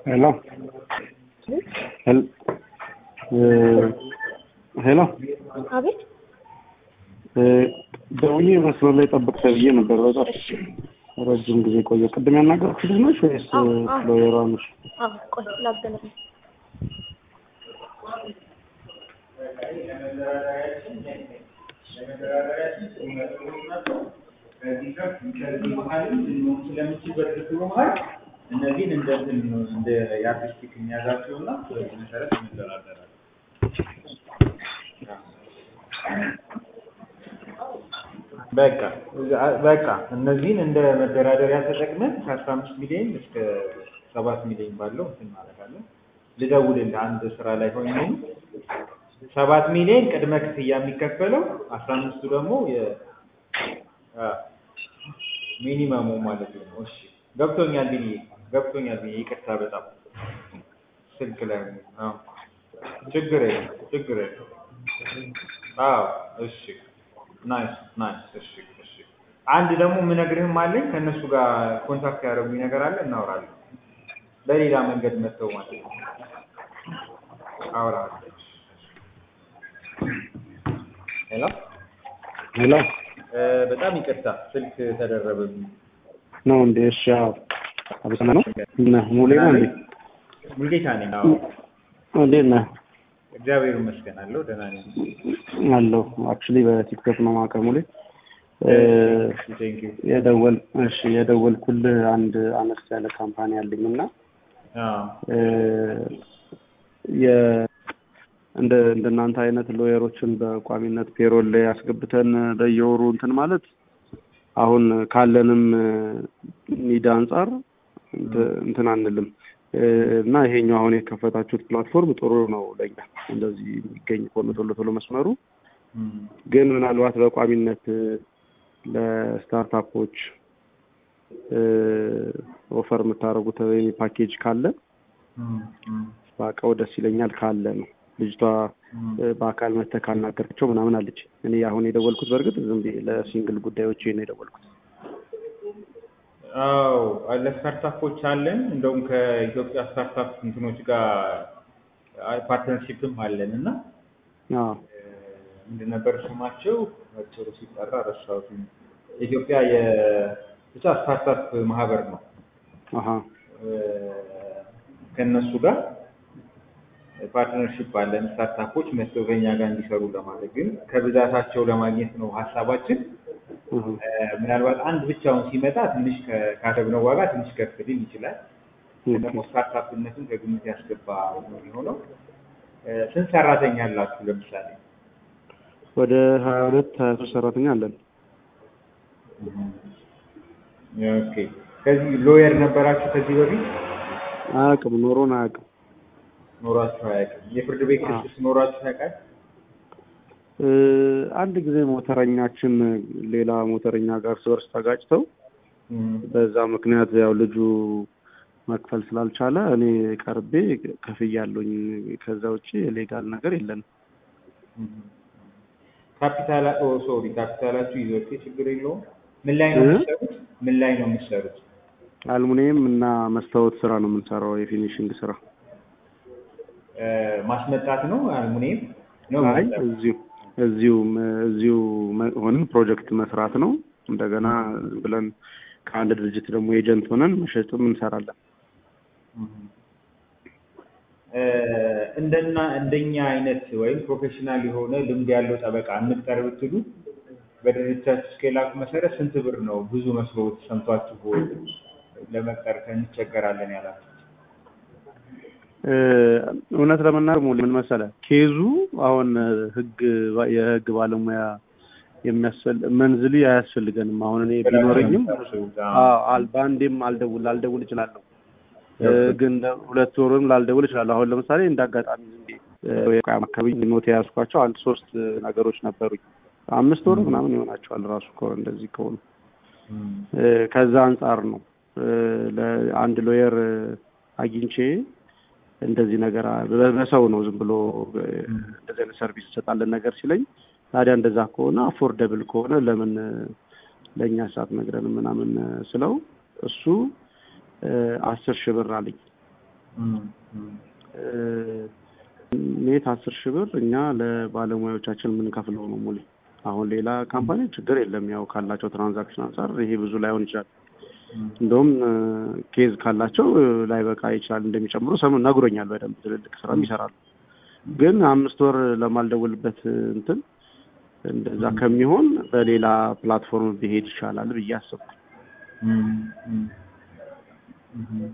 ሄሎ ሄሎ አቤት ደውዬ መስመር ላይ ጠብቅ ተብዬ ነበር። በጣም ረጅም ጊዜ ቆየ። ቅድም ያናገርኩሽ ልጅ ነሽ ወይስ አዎ፣ አዎ። ሎየሯ ነሽ? አዎ ቆይ ላገናኝ እነዚህን እንደ እንትን እንደ የአርቲስቲክ የሚያዛቸው እና በዚህ መሰረት እንደራደራለን። በቃ በቃ እነዚህን እንደ መደራደሪያ ተጠቅመን ከአስራ አምስት ሚሊዮን እስከ ሰባት ሚሊዮን ባለው እንትን እናደርጋለን። ልደውልልህ አንድ ስራ ላይ ሆኜ ሰባት ሚሊዮን ቅድመ ክፍያ የሚከፈለው አስራ አምስቱ ደግሞ የ አ ሚኒመሙ ማለት ነው። እሺ ገብቶኛል ብዬ ገብቶኛል ብዬ ይቅርታ በጣም ስልክ ላይ ነው። አዎ ችግር የለም ችግር የለም። አዎ እሺ ናይስ ናይስ እሺ እሺ አንድ ደግሞ የምነግርህም አለኝ ከእነሱ ጋር ኮንታክት ያደረጉኝ ነገር አለ እናወራለን። በሌላ መንገድ መጥተው ማለት ነው። አወራለሁ። ሄሎ ሄሎ እ በጣም ይቅርታ ስልክ ተደረበብኝ። ነው እንዴ? እሺ አዎ። አብሰና ነው ነህ? ሙሌ ነው እንዴ? ሙልጌታ ነኝ። አዎ እንዴት ነህ? እግዚአብሔር ይመስገን አለሁ ደህና ነኝ። አለሁ። አክቹሊ በቲክቶክ ነው የማውቀው ሙሌ። እ ቴንክ ዩ የደወል እሺ የደወልኩልህ አንድ አነስ ያለ ካምፓኒ አለኝ እና አዎ እ የ እንደ እንደናንተ አይነት ሎየሮችን በቋሚነት ፔሮል ላይ ያስገብተን በየወሩ እንትን ማለት አሁን ካለንም ኒድ አንጻር እንት- እንትን አንልም እ እና ይሄኛው አሁን የከፈታችሁት ፕላትፎርም ጥሩ ነው ለኛ እንደዚህ የሚገኝ ከሆነ ቶሎ ቶሎ መስመሩ እም፣ ግን ምናልባት በቋሚነት ለስታርታፖች ኦፈር የምታደርጉት ወይም ፓኬጅ ካለ እም፣ እም፣ ባውቀው ደስ ይለኛል ካለ ነው። ልጅቷ እም። እ፣ በአካል መተህ ካናገርካቸው ምናምን አለች። እኔ አሁን የደወልኩት በእርግጥ ዝም ብዬ ለሲንግል ጉዳዮች ነው የደወልኩት። አዎ ለስታርታፖች አለን። እንደውም ከኢትዮጵያ ስታርታፕ እንትኖች ጋር ፓርትነርሺፕም አለን እና አዎ ምንድን ነበር ስማቸው? አጭሩ ሲጠራ ረሳሁት። የኢትዮጵያ የብቻ ስታርታፕ ማህበር ነው። አሀ እ፣ ከእነሱ ጋር ፓርትነርሺፕ አለን። ስታርታፖች መጥተው ከኛ ጋር እንዲሰሩ ለማድረግ ግን ከብዛታቸው ለማግኘት ነው ሀሳባችን። እህ፣ እ፣ ምናልባት አንድ ብቻውን ሲመጣ ትንሽ ከ- ካሰብነው ዋጋ ትንሽ ከፍ ሊል ይችላል። ግን ደግሞ ስታርታፕነትን ከግምት ያስገባ ነው የሚሆነው። እ፣ ስንት ሰራተኛ አላችሁ ለምሳሌ? ወደ ሀያ ሁለት ሀያ ሶስት ሰራተኛ አለን። ኦኬ። ከዚህ ሎየር ነበራችሁ ከዚህ በፊት አያውቅም ኖሮን አያውቅም። ኖራችሁ አያውቅም? የፍርድ ቤት ክስስ ኖራችሁ ያውቃል? እ፣ አንድ ጊዜ ሞተረኛችን ሌላ ሞተረኛ ጋር እርስ በርስ ተጋጭተው በዛ ምክንያት ያው ልጁ መክፈል ስላልቻለ እኔ ቀርቤ ከፍያለሁኝ። ከዛ ውጭ የሌጋል ነገር የለንም። ካፒታል ኦ ሶሪ ካፒታላችሁ ይዞት ችግር የለውም። ምን ላይ ነው እ? የምትሰሩት? ምን ላይ ነው የምትሰሩት? አልሙኒየም እና መስታወት ስራ ነው የምንሰራው፣ የፊኒሽንግ ስራ። እ፣ ማስመጣት ነው አልሙኒየም ነው አይ መስራት? እዚሁ እዚሁ እዚሁ መ- ሆነን ፕሮጀክት መስራት ነው። እንደገና ዝም ብለን ከአንድ ድርጅት ደግሞ ኤጀንት ሆነን መሸጥም እንሰራለን። እ፣ እንደና እንደኛ አይነት ወይም ፕሮፌሽናል የሆነ ልምድ ያለው ጠበቃ እንቅጠር ብትሉ በድርጅታችሁ ስኬላፕ መሰረት ስንት ብር ነው ብዙ መስሎ ሰምቷችሁ ለመቅጠር እንቸገራለን ያላችሁ? እ፣ እውነት ለመናገር ሙሉ ምን መሰለህ ኬዙ አሁን ህግ የህግ ባለሙያ የሚያስፈል መንዝሊ አያስፈልገንም። አሁን እኔ ቢኖረኝም አዎ አል- በአንዴም አልደውል ላልደውል እችላለሁ እ፣ ግን ለ- ሁለት ወርም ላልደውል እችላለሁ። አሁን ለምሳሌ እንደ አጋጣሚ ዝም ብዬ እ፣ የቋም አካባቢ ኖት የያዝኳቸው አንድ ሶስት ነገሮች ነበሩኝ። አምስት ወር ምናምን ይሆናቸዋል ራሱ ከሆነ እንደዚህ ከሆኑ እ፣ ከዛ አንጻር ነው እ፣ ለአንድ ሎየር እ፣ አግኝቼ እንደዚህ ነገር አ- በ- በሰው ነው ዝም ብሎ እ፣ እንደዚህ አይነት ሰርቪስ እንሰጣለን ነገር ሲለኝ ታዲያ እንደዛ ከሆነ አፎርደብል ከሆነ ለምን እ፣ ለእኛ ሰዓት ነግረን ምናምን እ፣ ስለው እሱ እ፣ አስር ሺህ ብር አለኝ እም፣ እም፣ ኔት አስር ሺህ ብር እኛ ለባለሙያዎቻችን የምንከፍለው ነው ሙሌ። አሁን ሌላ ካምፓኒ ችግር የለም ያው ካላቸው ትራንዛክሽን አንጻር ይሄ ብዙ ላይሆን ይችላል። እም፣ እንደውም ኬዝ ካላቸው ላይበቃ ይችላል እንደሚጨምሩ ሰሙ ነግሮኛል። በደንብ ትልልቅ ስራም ይሰራሉ። ግን አምስት ወር ለማልደውልበት እንትን እንደዛ ከሚሆን በሌላ ፕላትፎርም ቢሄድ ይሻላል ብዬ አሰብኩ። እም፣ እም፣ እም።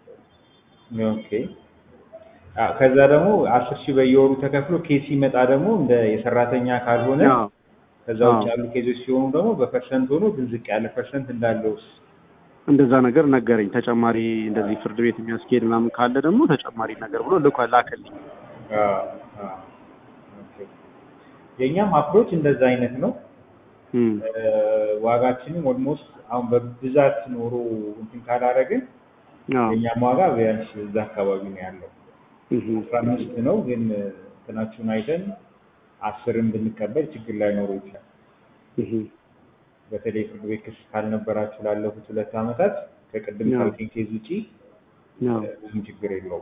ኦኬ አ ከዛ ደግሞ አስር ሺህ በየወሩ ተከፍሎ ኬስ ሲመጣ ደግሞ እንደ የሰራተኛ ካልሆነ አዎ ከዛ ውጭ ያሉ ኬዞች ሲሆኑ ደግሞ በፐርሰንት ሆኖ ግን ዝቅ ያለ ፐርሰንት እንዳለውስ እንደዛ ነገር ነገረኝ። ተጨማሪ እንደዚህ ፍርድ ቤት የሚያስኬድ ምናምን ካለ ደግሞ ተጨማሪ ነገር ብሎ ልኳ ላከልኝ። አዎ፣ አዎ። ኦኬ። የእኛም አፕሮች እንደዛ አይነት ነው። እም፣ እ፣ ዋጋችንም ኦልሞስት አሁን በብዛት ኖሮ እንትን ካላረግን አዎ የእኛም ዋጋ ቢያንስ እዛ አካባቢ ነው ያለው። እህ፣ አስራ አምስት ነው ግን እንትናችሁን አይተን አስርን ብንቀበል ችግር ላይኖረው ይችላል። እህ፣ በተለይ ፍርድ ቤት ክስ ካልነበራችሁ ላለፉት ሁለት ዓመታት ከቅድም አዎ። ካልከኝ ኬዝ ውጪ አዎ ብዙም ችግር የለውም።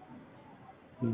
እም።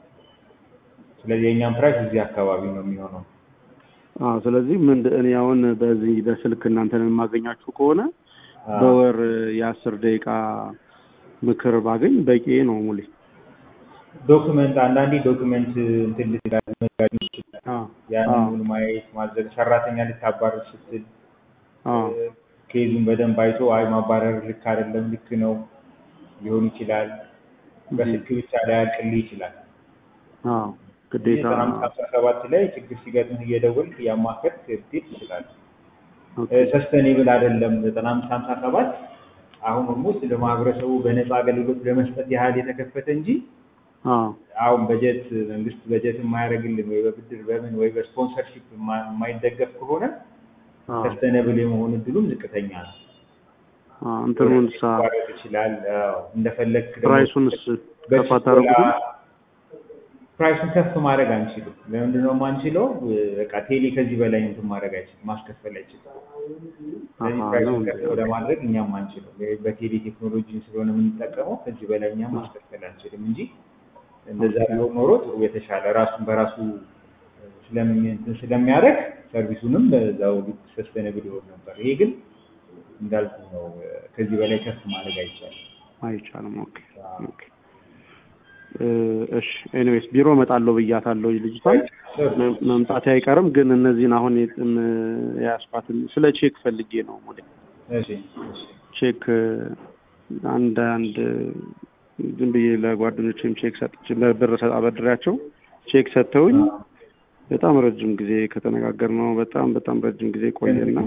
ስለዚህ የእኛም ፕራይስ እዚህ አካባቢ ነው የሚሆነው። አዎ ስለዚህ ምን እኔ አሁን በዚህ በስልክ እናንተን የማገኛችሁ ከሆነ አዎ። በወር የአስር ደቂቃ ምክር ባገኝ በቂ ነው ሙሌ። ዶክመንት አንዳንዴ ዶክመንት እንትን ልትላል መጋቢ ይችላል። አዎ ያንን ሁሉ ማየት ማዘግ ሰራተኛ ልታባረር ስትል አዎ ኬዙን በደንብ አይቶ አይ ማባረር ልክ አይደለም ልክ ነው ሊሆን ይችላል። በስልክ ብቻ ላያልቅልህ ይችላል። አዎ ግዴታ ዘጠና አምስት ሀምሳ ሰባት ላይ ችግር ሲገጥምህ እየደወልክ እያማከርክ ልትሄድ ትችላለህ። ኦኬ። ሰስተኔብል አይደለም ዘጠና አምስት ሀምሳ ሰባት አሁን ኦልሞስት ለማህበረሰቡ በነፃ አገልግሎት ለመስጠት ያህል የተከፈተ እንጂ አዎ አሁን በጀት መንግስት በጀት የማያደርግልን ወይ በብድር በምን ወይ በስፖንሰርሺፕ የማ- የማይደገፍ ከሆነ አዎ ሰስተነብል የመሆን እድሉም ዝቅተኛ ነው። አዎ እንትኑን ሳ ሊቋረጥ ይችላል። አዎ፣ እንደፈለግክ ደግሞ ፕራይሱንስ ከፍ በችኮላ አታደርጉትም? ፕራይሱን ከፍ ማድረግ አንችልም። ለምንድን ነው የማንችለው? በቃ ቴሌ ከዚህ በላይ እንትን ማድረግ አይችልም፣ ማስከፈል አይችልም። ስለዚህ አሃ ፕራይሱን ነው ከፍ እንዴ? ለማድረግ እኛም አንችልም። በቴሌ ቴክኖሎጂን ስለሆነ የምንጠቀመው ከዚህ በላይ እኛም ማስከፈል አንችልም እንጂ እንደዛ ቢሆን ኖሮ ጥሩ የተሻለ ራሱን በራሱ ስለሚ- እንትን ስለሚያደርግ ሰርቪሱንም በዛው ልክ ሰስተነብል ይሆን ነበር። ይሄ ግን እንዳልኩ ነው፣ ከዚህ በላይ ከፍ ማድረግ አይቻልም። አይቻልም። ኦኬ ኦኬ። እ፣ እሺ ኤኒዌይስ ቢሮ እመጣለሁ ብያታለሁ ልጅቷን መም- መምጣቴ አይቀርም። ግን እነዚህን አሁን የጥም የያዝኳትን ስለ ቼክ ፈልጌ ነው ሙሌ እሺ እሺ ቼክ አንድ አንድ ዝም ብዬ ለጓደኞቼም ቼክ ሰጥቼ ብር ሰጥ አበድሬያቸው ቼክ ሰጥተውኝ በጣም ረጅም ጊዜ ከተነጋገር ነው በጣም በጣም ረጅም ጊዜ ቆየና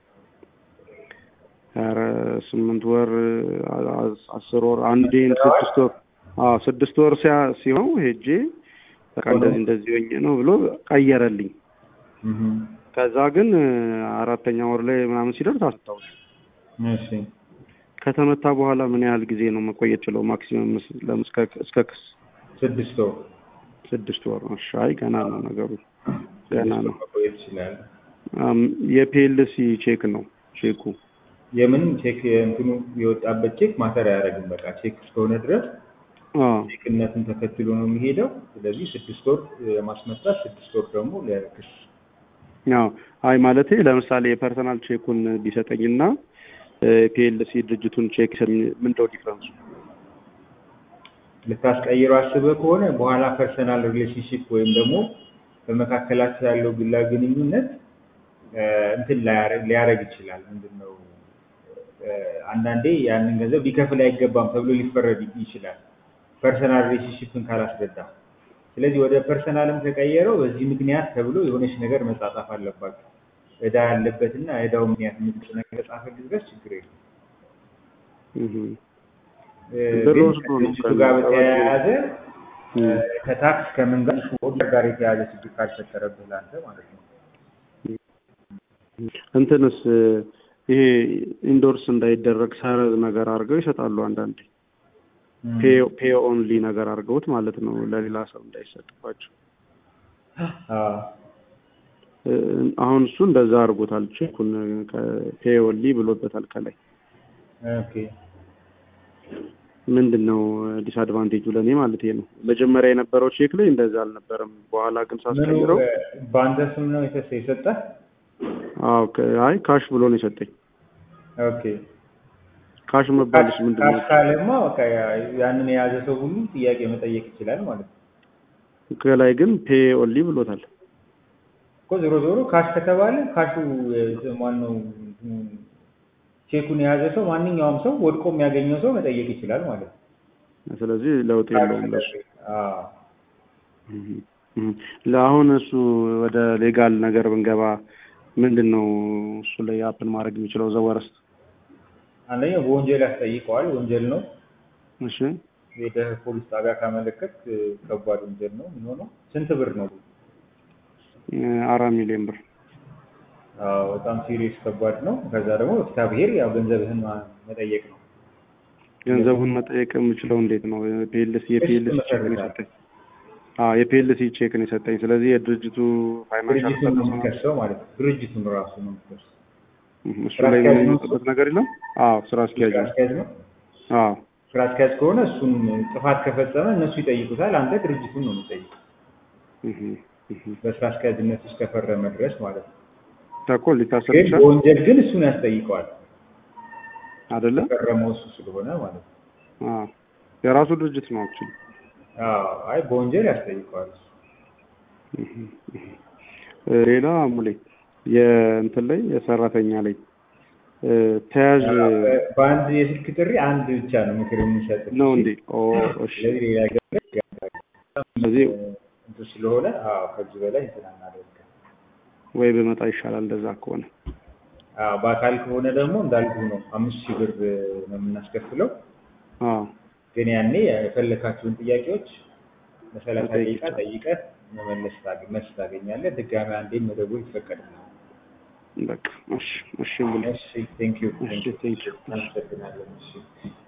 ኧረ ስምንት ወር አ- አ- አስር ወር አንዴን ስድስት ወር አዎ ስድስት ወር ሲያ ሲሆን ሄጄ በቃ እንደዚህ እንደዚህ ሆኜ ነው ብሎ ቀየረልኝ። እህ ከዛ ግን አራተኛ ወር ላይ ምናምን ሲደርስ አስታውስ እሺ ከተመታ በኋላ ምን ያህል ጊዜ ነው መቆየት ችለው? ማክሲመም ምስ- ለም- እስከ- እስከ ክስ ስድስት ወር ስድስት ወር ነው። እሺ፣ አይ ገና ነው ነገሩ ገና ነው። መቆየት ይችላል። አም፣ የፒኤልሲ ቼክ ነው ቼኩ። የምን ቼክ እንትኑ የወጣበት ቼክ ማተር አያደርግም። በቃ ቼክ እስከሆነ ድረስ አዎ ቼክነትን ተከትሎ ነው የሚሄደው። ስለዚህ ስድስት ወር የማስመጣት ስድስት ወር ደግሞ ለክስ አዎ። አይ ማለቴ ለምሳሌ የፐርሰናል ቼኩን ቢሰጠኝና ፒኤልሲ ድርጅቱን ቼክ ምንድነው ዲፍረንሱ? ልታስቀይረው አስበህ ከሆነ በኋላ ፐርሰናል ሪሌሽንሽፕ ወይም ደግሞ በመካከላቸው ያለው ግላዊ ግንኙነት እ፣ እንትን ላያረ- ሊያረግ ይችላል። ምንድን ነው እ፣ አንዳንዴ ያንን ገንዘብ ሊከፍል አይገባም ተብሎ ሊፈረድ ይችላል ፐርሰናል ሪሌሽንሽፕን ካላስረዳ። ስለዚህ ወደ ፐርሰናልም ከቀየረው በዚህ ምክንያት ተብሎ የሆነች ነገር መጻጻፍ አለባቸው። እዳ ያለበትና እዳው ምክንያት የምትጽ ነገር ጻፈልህ ድረስ ችግር የለም። እህ እ፣ ብር ግን ወስዶ ነው ከድርጅቱ ጋር በተያያዘ እ፣ እህ ከታክስ ከምን ጋር ከኦርደር ጋር የተያያዘ ችግር ካልፈጠረብህ ለአንተ ማለት ነው። እንትንስ ይሄ ኢንዶርስ እንዳይደረግ ሰረዝ ነገር አድርገው ይሰጣሉ አንዳንዴ ፔ ኦንሊ ነገር አድርገውት ማለት ነው ለሌላ ሰው እንዳይሰጥባቸው። አዎ። እ፣ አሁን እሱ እንደዛ አድርጎታል። ቼኩን ፔ ኦንሊ ብሎበታል ከላይ። ኦኬ ምንድን ነው ዲስአድቫንቴጁ ለእኔ ማለት ነው። መጀመሪያ የነበረው ቼክ ላይ እንደዛ አልነበረም። በኋላ ግን ምኑ ሳስቀይረው እ፣ በአንተ ስም ነው የተሰ የሰጠህ? አዎ ከ- አይ ካሽ ብሎ ነው የሰጠኝ። ኦኬ ካሽ መባልስ ምንድን ነው? ካሽ ካለማ በቃ ያ- ያንን የያዘ ሰው ሁሉ ጥያቄ መጠየቅ ይችላል ማለት ነው ከላይ ግን ፔ ኦንሊ ብሎታል። እኮ ዞሮ ዞሮ ካሽ ከተባለ ካሹ እ፣ ማነው እንትኑ ቼኩን የያዘ ሰው ማንኛውም ሰው ወድቆ የሚያገኘው ሰው መጠየቅ ይችላል ማለት ነው። ስለዚህ ለውጥ የለውም ለሱ። አዎ እህ እህ። ለአሁን እሱ ወደ ሌጋል ነገር ብንገባ ምንድን ነው እሱ ላይ አፕን ማድረግ የሚችለው ዘወረስት? አንደኛው በወንጀል ያስጠይቀዋል። ወንጀል ነው። እሺ ሄደህ ፖሊስ ጣቢያ ካመለከት እ፣ ከባድ ወንጀል ነው የሚሆነው። ስንት ብር ነው? እ፣ አራት ሚሊዮን ብር አዎ በጣም ሲሪየስ ከባድ ነው። ከዛ ደግሞ ፍትሐ ብሔር ያው ገንዘብህን ማ- መጠየቅ ነው። ገንዘቡን መጠየቅ የምችለው እንዴት ነው? ፒኤልሲ የፒኤልሲ ቼክ ነው የሰጠኝ። አዎ የፒኤልሲ ቼክ ነው የሰጠኝ። ስለዚህ የድርጅቱ ፋይናንሻል ድርጅቱን ነው የሚከሰው ማለት ነው። ድርጅቱን ራሱ ነው የሚከሰው። እሱ ላይ ምንም የሚመጣበት ነገር የለም። አዎ ስራ አስኪያጅ ስራ ነው። አስኪያጅ ነው። አዎ ስራ አስኪያጅ ከሆነ እሱን ጥፋት ከፈጸመ እነሱ ይጠይቁታል። አንተ ድርጅቱን ነው የሚጠይቁት እህ እህ። በስራ አስኪያጅነት እስከፈረመ ድረስ ማለት ነው። እኮ ሊታሰር ግን ይችላል በወንጀል ግን እሱን ያስጠይቀዋል አይደለ? የፈረመው እሱ ስለሆነ ማለት ነው። አዎ የራሱ ድርጅት ነው አክቹሊ። አዎ አይ በወንጀል ያስጠይቀዋል እሱ። ሌላ ሙሌ የእንትን ላይ የሰራተኛ ላይ እ፣ ተያዥ በአንድ የስልክ ጥሪ አንድ ብቻ ነው ምክር የምንሰጥ ነው እንዴ? ኦ እሺ። ስለዚህ ሌላ ገ ስለዚህ እንትን ስለሆነ አዎ ከዚህ በላይ እንትን አናደርግም። ወይ በመጣ ይሻላል እንደዛ ከሆነ። አዎ በአካል ከሆነ ደግሞ እንዳልኩ ነው አምስት ሺህ ብር ነው የምናስከፍለው። አዎ ግን ያኔ የፈለካቸውን ጥያቄዎች በሰላሳ መጠየቅ ደቂቃ ጠይቀህ መመለስ ታገ- መልስ ታገኛለህ። ድጋሚ አንዴን መደወል ይፈቀድልሃል። በቃ እሺ፣ እሺ ሙሌ እሺ ቴንክ ዩ እሺ፣ ቴንክ ዩ። አመሰግናለሁ። እሺ